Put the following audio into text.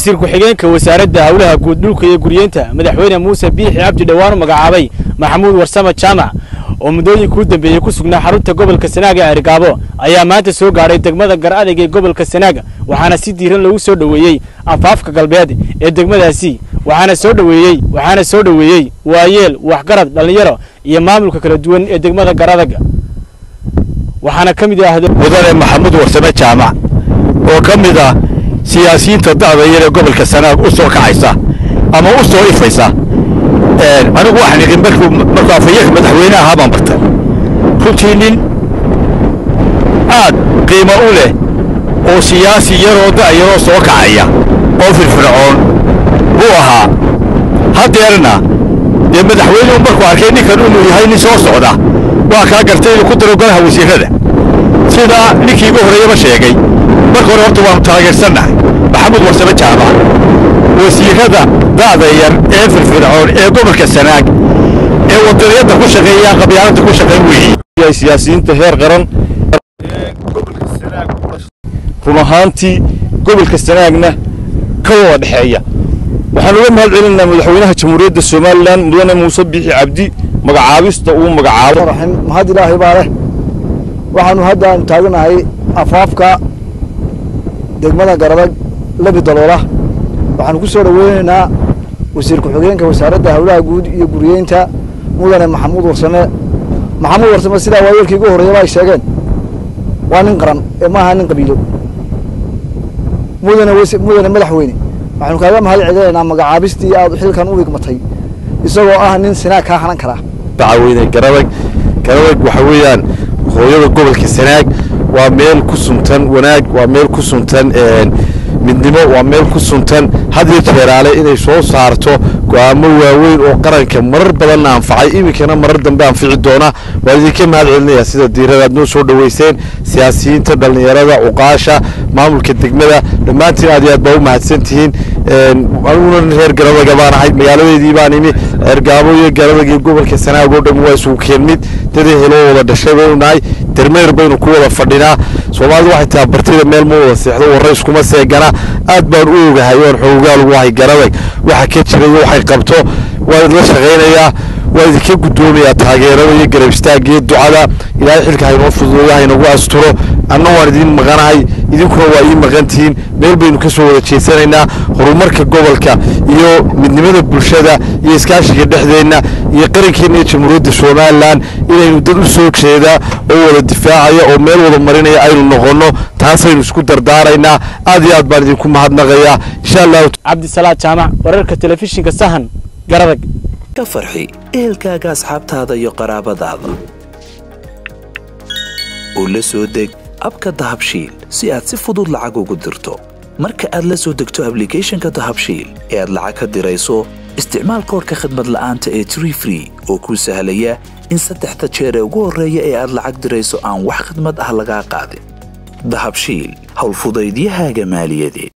wasiir ku-xigeenka wasaaradda howlaha guud dhulka iyo guryeynta madaxweyne muuse biixi cabdi dhowaan u magacaabay maxamuud warsame jaamac oo muddooyinkii u dambeeyey ku sugnaa xarunta gobolka sanaag ee cergaabo ayaa maanta soo gaadhay degmada gar adeg ee gobolka sanaag waxaana si diiran lagu soo dhoweeyey anfaafka galbeed ee degmadaasi waxaana soo dhoweeyey waxaana soo dhoweeyey waayeel waxgarad dhallinyaro iyo maamulka kala duwan ee degmada gar adag waxaana ka mid ah mudane maxamuud warsame jaamac oo ka mid ah siyaasiyiinta da'da yar ee gobolka sanaag u soo kacaysa ama u soo ifaysa anigu waxaan idin markuu markuu afhayeenka madaxweyne ahaa baan bartay runtii nin aad qiimo u leh oo siyaasi yaroo da'yaroo soo kacaya oo firfircoon buu ahaa haddeerna dee madaxweynuhu markuu arkay ninkan inuu yahay nin soo socda waa kaa gartay inuu ku daro golaha wasiirrada sidaa ninkii igu horreeyaba sheegay marka hore horta waannu taageersannahay maxamuud warsame jaamac wasiirrada da'da yar ee firfircoon ee gobolka sanaag ee wadaniyadda ku shaqeeya qabyaaladda ku shaqeyn weeye siyaasiyiinta heer qaran run ahaantii gobolka sanaagna ka wada dhexeeya waxaan uga mahad celinaynaa madaxweynaha jamhuuriyadda somalilan mudane muuse biixi cabdi magacaabista uu magacaabo mahad ilaahay baa leh waxaanu haddaan taaganahay afaafka degmada garadag labi daloola waxaanu ku soo dhoweynaynaa wasiir ku-xigeenka wasaaradda howlaha guud iyo guriyeynta mudane maxamuud warsame maxamuud warsame sidaa waayeelkii ugu horreeyaba ay sheegeen waa nin qaran ee maaha nin qabiilo mudane mudane madaxweyne waxaanu kaaga mahad celinaynaa magacaabistii aad xilkan u higmatay isagoo ah nin sinaag kaa hanan karaa dacweyne garadag garadag waxa weeyaan hooyada gobolka sanaag waa meel ku suntan wanaag waa meel ku suntan midnimo waa meel ku suntan hadiyo jeeraale inay soo saarto go'aamo waaweyn oo qaranka marar badanna anfacay iminkana marar dambe anfici doona waan idinka mahad celinaya sida diiradaad noo soo dhoweyseen siyaasiyiinta dhallinyarada cuqaasha maamulka degmada dhammaantiin aad iyo aad baa u mahadsan tihiin aniguna reer garadaga baan ahay magaaladeedii baan imi ceergaabo iyo garadag iyo gobolka sanaag oo dhan waa isugu keenmid dadii heloo wada dhashay baynu nahay dermeyr baynu ku wada fadhinaa soomaalidu waxay tahay bartida meel ma wada seexdo warra iskuma seegana aad baan u ogahay oan xoogaal ugu ahay garadag waxa ka jira iyo waxay qabto waa idla shaqaynayaa waa idinka guddoomayaa taageerada iyo garab istaagga iyo ducada ilaahay xilka haynoo fududeeyo haynagu asturo anna waan idiin maqanahay idinkuna waa ii maqantihiin meel baynu ka soo wada jeesanaynaa horumarka gobolka iyo midnimada bulshada iyo iskaashiga dhexdeenna iyo qarankeenna iyo jamhuuriyadda somalilan inaynu dad u soo jeedaa oo wada difaacaya oo meel wada marinaya aynu noqonno taasaynu isku dardaaraynaa aad iyo aad baan idinku mahadnaqayaa insha allahu cabdisalaad jaamac wararka telefishinka sahan garadag ka farxi ehelkaaga asxaabtaada iyo qaraabadaada oo la soo deg abka dahabshiil si aad si fudud lacag ugu dirto marka aad la soo degto ablicathonka dahabshiil ee aad lacag ka dirayso isticmaal koorka khadmad la'aanta ee tree free oo kuu sahlaya in saddexda jeer ee ugu horreeya ee aad lacag dirayso aan wax khadmad ah lagaa qaadin dahabshiil howlfudaydiyahaaga maaliyadeed